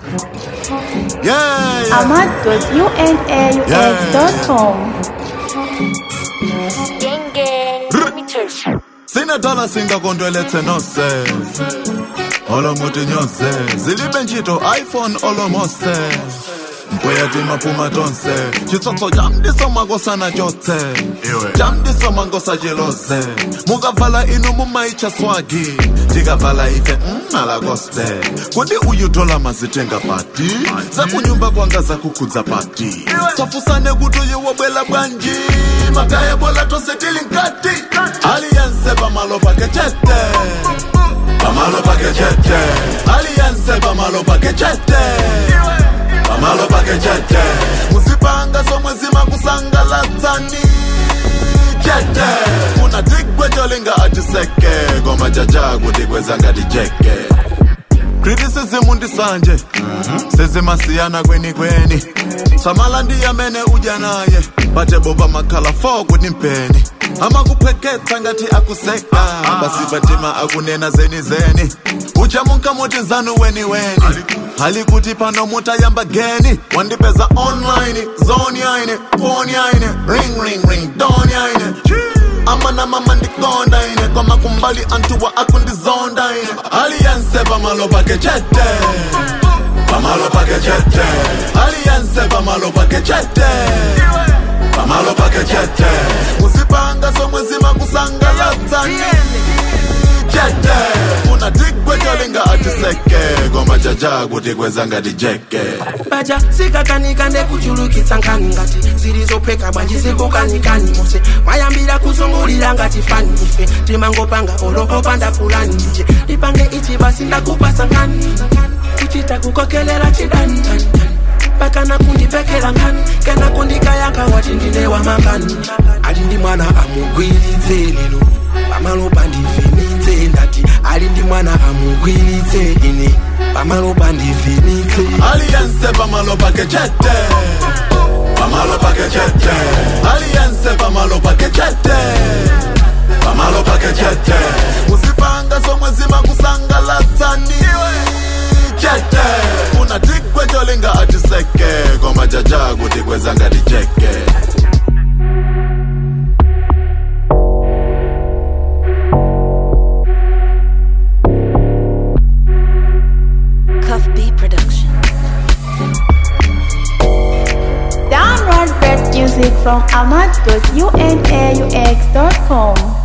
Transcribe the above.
Yeah, yeah. ahmad.unaux.com. Gang gang, let me tell you. sinedala singakontoelethe nose olomuti nyose zilibe ntchito iphone olomose uyathi maphuma tonse chitsotso jamdiso makosana chotse jamdiso mangosa jelose mukavala inu mumaitsha swagi tikavala ife mmala gospel kodi uyutola mazitenga pati zakunyumba kwanga zakukhudza pati safusane kuti uyewobwela bwanji makaya bola tose tili nkati aliyense pamalo pake chete pamalo pake chete aliyense pamalo pake chete pamalo pake chete musipanga somwe zimakusangalatsani chete funa tigwe cholinga atiseke koma chacha kuti kweza ngati jeke criticism ndisanje sezimasiyana kweni kweni samala ndiyamene udya naye bate boba makhala fo kuti mpeni amakupheketsa ngati akuseka basi batima akunena zeni zeni uchamunka muti zanu weni weni hali kuti pano mutayamba geni wandipeza online zone yaine phone yaine ring ring ring don yaine amana mama ndikonda ine koma kumbali antuwa akundizonda ine aliyense pamalo pake chete pamalo pake chete aliyense pamalo pake chete pamalo pake chete musipanga somwe zimakusangalatsani chete funa tigwe cholinga atiseke koma chacha kuti kweza ngati jeke baja sikakanika ndekuchulukitsa nkhani ngati zilizopheka bwanji zikukanikani mose mwayambira kuzungulira ngati fani ife timangopanga olokopanda fulani nje lipange ichi basi ndakupasa nkhani kuchita kukokelela chidani tani, tani. pakana kundipekela nkhani kena kundikayanka wati ndine wamakani ali ndi mwana amugwiritse lero pamalopa ndivhenitse ndati ali ndi mwana amugwiritse ine pamalopa ndivhenitse aliyense pamalo pake chete pamalo pake chete aliyense pamalo pake chete pamalo pake chete musipanga somwe zimakusangalatsani chete funa tigwe cholinga atiseke koma chacha kuti kweza ngati jeke Cuff B Production. Download great music from ahmad.unaux.com.